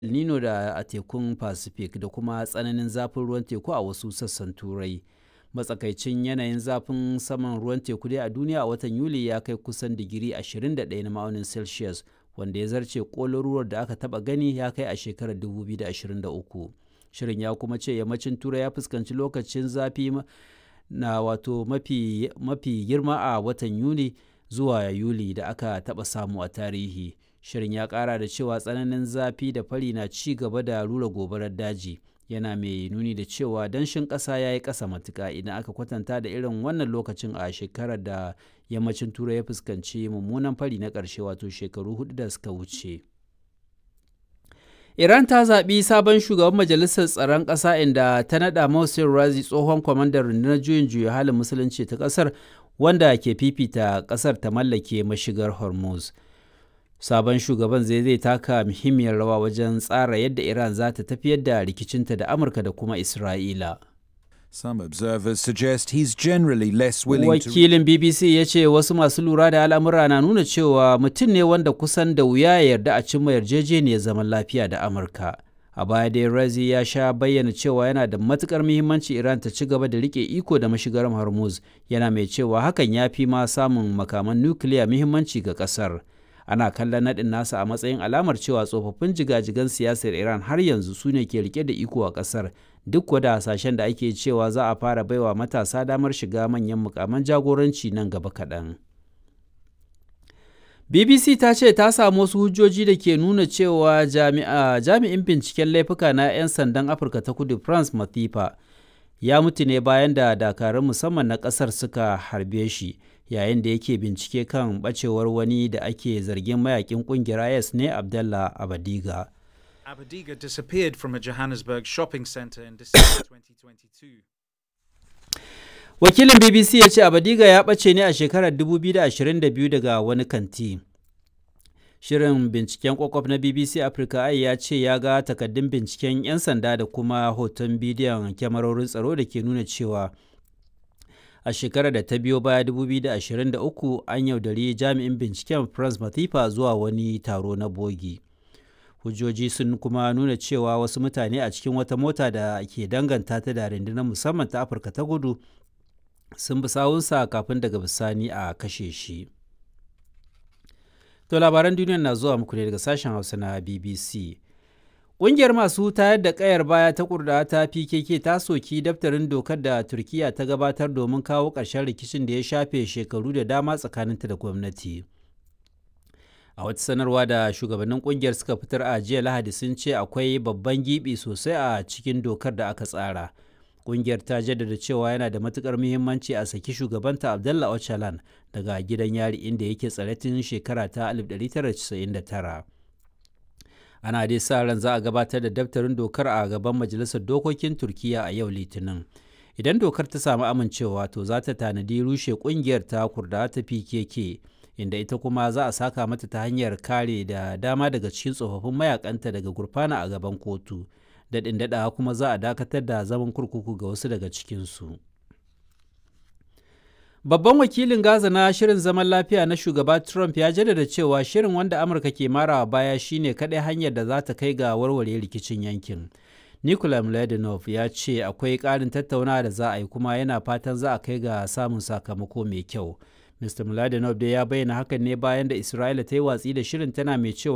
El Nino da a tekun Pacific da kuma tsananin zafin ruwan teku a wasu sassan Turai. Matsakaicin yanayin zafin saman ruwan teku dai a duniya a watan Yuli ya kai kusan digiri 21 na ma'aunin Celsius, wanda ya zarce ƙololuwar da aka taɓa gani ya kai a shekarar 2023. Shirin ya kuma ce yammacin Turai ya fuskanci lokacin zafi na wato mafi, mafi girma a watan Yuni zuwa Yuli da aka taɓa samu a tarihi. Shirin ya ƙara da cewa tsananin zafi da fari na ci gaba da rura gobarar daji. Yana mai nuni da cewa danshin ƙasa ya yi ƙasa matuƙa idan aka kwatanta da irin wannan lokacin a shekarar da yammacin Turai ya fuskanci mummunan fari na ƙarshe wato shekaru hudu da suka wuce. Iran ta zaɓi sabon shugaban majalisar tsaron ƙasa inda ta naɗa Mohsen Razi tsohon kwamandan rundunar juyin juya halin musulunci ta ƙasar wanda ke fifita ƙasar ta mallake mashigar Hormuz. Sabon shugaban zai zai taka muhimmiyar rawa wajen tsara yadda Iran za ta tafiyar da rikicinta da Amurka da kuma Isra'ila. Some observers suggest he's generally less willing to Wakilin BBC ya ce wasu masu lura da al'amura na nuna cewa mutum ne wanda kusan da wuya ya yarda a cimma yarjejeniyar zaman lafiya da Amurka. A baya dai Razi ya sha bayyana cewa yana da matukar muhimmanci Iran ta ci gaba da rike iko da mashigar Hormuz, yana mai cewa hakan ya fi ma samun makaman nukiliya muhimmanci ga kasar. Ana kallon naɗin nasa a matsayin alamar cewa tsofaffin jigajigan siyasar Iran har yanzu su ne ke rike da iko a kasar, duk wada hasashen da ake cewa za a fara baiwa matasa damar shiga manyan mukaman jagoranci nan gaba kaɗan. BBC ta ce ta samu wasu hujjoji da ke nuna cewa jami'in binciken laifuka na 'yan sandan Afirka ta kudu France Mathifa ya mutu ne bayan da dakarun musamman na ƙasar suka harbe shi yayin da yake bincike kan bacewar wani da ake zargin mayakin ƙungiyar IS ne Abdallah Abadiga. Abadiga disappeared from a Johannesburg shopping center in December 2022. Wakilin BBC ya ce Abadiga ya ɓace ne a shekarar 2022 daga wani kanti. Shirin binciken kwakwaf na BBC Africa ai ya ce ya ga takaddun binciken 'yan sanda da kuma hoton bidiyon kyamarorin tsaro da ke nuna cewa a shekarar da ta biyo baya 2023 an yaudari jami'in binciken France Mathifa zuwa wani taro na bogi. hujjoji sun kuma nuna cewa wasu mutane a cikin wata mota da ke danganta ta da rundunar musamman ta afirka ta kudu sun bi sawunsa kafin daga bisani a kashe shi to labaran duniya na zuwa muku ne daga sashen hausa na bbc Ƙungiyar masu tayar da ƙayar baya ta kurda ta PKK ta soki daftarin dokar da Turkiyya ta gabatar domin kawo ƙarshen rikicin da ya shafe shekaru da dama tsakaninta da gwamnati. a wata sanarwa da shugabannin kungiyar suka fitar a jiya lahadi sun ce akwai babban gibi sosai a cikin dokar da aka tsara kungiyar ta jaddada cewa yana da matukar muhimmanci a saki shugabanta abdullah öcalan daga gidan yari inda yake tsare tun shekara ta 1999 ana dai sa ran za a gabatar da daftarin dokar a gaban majalisar dokokin turkiya a yau litinin idan dokar ta samu amincewa to za ta tanadi rushe kungiyar ta kurda ta pkk inda ita kuma za a saka mata ta hanyar kare da dama daga cikin tsofaffin mayakanta daga gurfana a gaban kotu daɗin daɗawa kuma za a dakatar da zaman kurkuku ga wasu daga cikinsu babban wakilin gaza na shirin zaman lafiya na shugaba trump ya jaddada cewa shirin wanda amurka ke marawa baya shine kaɗai hanyar da za ta kai ga warware rikicin yankin Nikolai Mladenov ya ce akwai ƙarin tattaunawa da za a yi kuma yana fatan za a kai ga samun sakamako mai kyau. Mr. Mladenov dai ya bayyana hakan ne bayan da Isra'ila ta yi watsi da shirin tana mai cewa